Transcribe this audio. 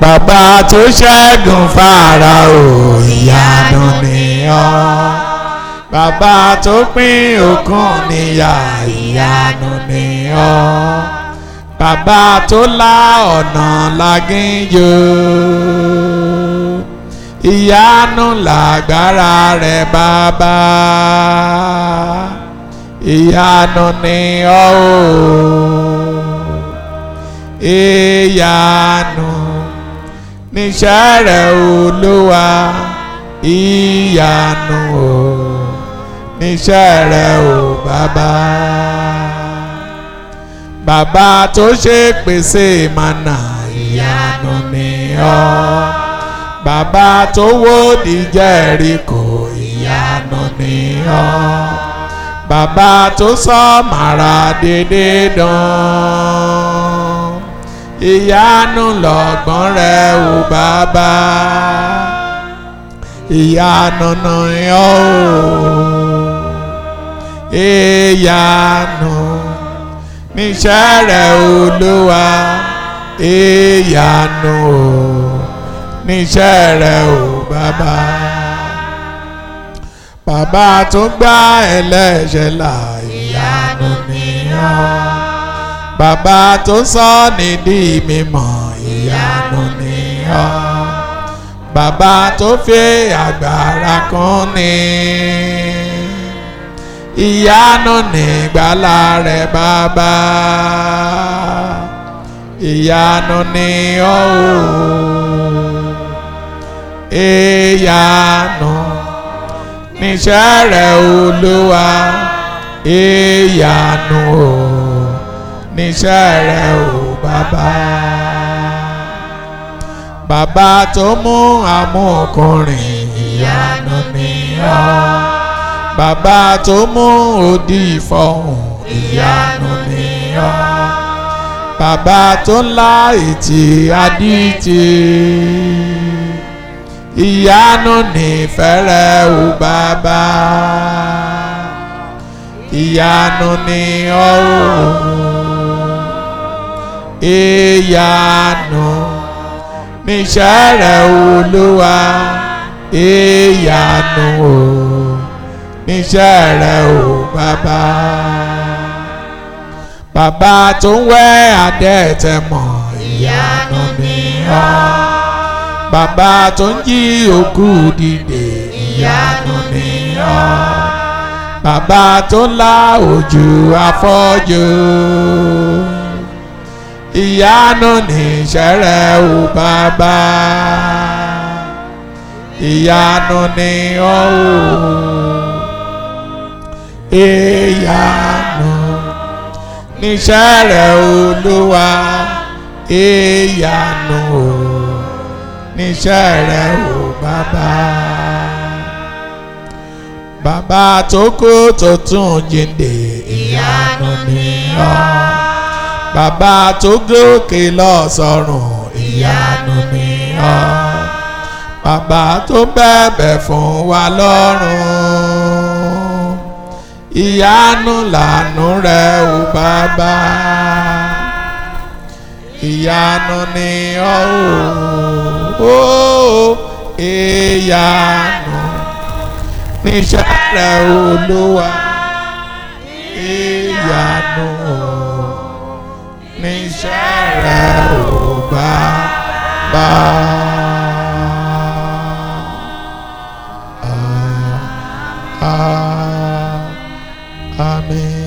bàbá tó ṣẹ́gun Fáráò ìyanu ni ọ́ bàbá tó pín òkun níyà ìyanu ni ọ́ bàbá tó la ọ̀nà lágíńjò ìyanu lágbára rẹ̀ bàbá ìyanu ni ọ́ o ìyanu níṣẹ́ rẹ̀ Olúwa ìyanu o níṣẹ́ rẹ̀ o bàbá bàbá tó ṣe pèsè mànà ìyanu ni ọ́ bàbá tó wó di Jẹ́ríkò ìyanu ni ọ́ bàbá tó sọ màrà dédé dán ìyanu lọ́gbọ́n rẹ̀ ò bàbá ìyanu ni ọ́ ìyanu níṣẹ́ rẹ̀ Olúwa ìyanu níṣẹ́ rẹ̀ ò bàbá bàbá tó gbà ẹlẹ́ṣẹ̀ là ìyanu ni ọ́ bàbá tó sọ ní di mímọ́ ìyanu ni ọ́ bàbá tó fi agbára kún ni ìyanu nígbàlà rẹ̀ bàbá ìyanu ni ọ́ ìyanu níṣẹ́ rẹ̀ Olúwa ìyanu o níṣẹ́ rẹ̀ o bàbá bàbá tó mú amúkùnrin ìyanu ni ọ́ bàbá tó mú odi fọhùn ìyanu ni ọ́ bàbá tó ńlá ètì adíje ìyanu nífẹ̀rẹ̀ o bàbá ìyanu ni ọ́ ìyanu níṣẹ́ rẹ̀ Olúwa ìyanu o níṣẹ́ rẹ̀ o bàbá bàbá tó ń wẹ́ adẹ́tẹ̀ mọ́ ìyanu ni ọ́ bàbá tó ń jí òkú dìde ìyanu ni ọ́ bàbá tó ń la ojú afọ́jú ìyanu níṣẹ́ rẹ̀ o bàbá ìyanu ni ọ́ o ìyanu níṣẹ́ rẹ̀ Olúwa ìyanu o níṣẹ́ rẹ̀ o bàbá bàbá tó kú tó tún jíǹde ìyanu ni ọ́ bàbá tó gòkè lọ sọ́run ìyanu ni ọ́ bàbá tó bẹ̀bẹ̀ fún wa lọ́run ìyanu lànú rẹ̀ o bàbá ìyanu ni ọ́ o ìyanu níṣẹ́ rẹ̀ Olúwa ìyanu o níṣẹ́ rẹ̀ o bàbá. Ah, ah, Amen.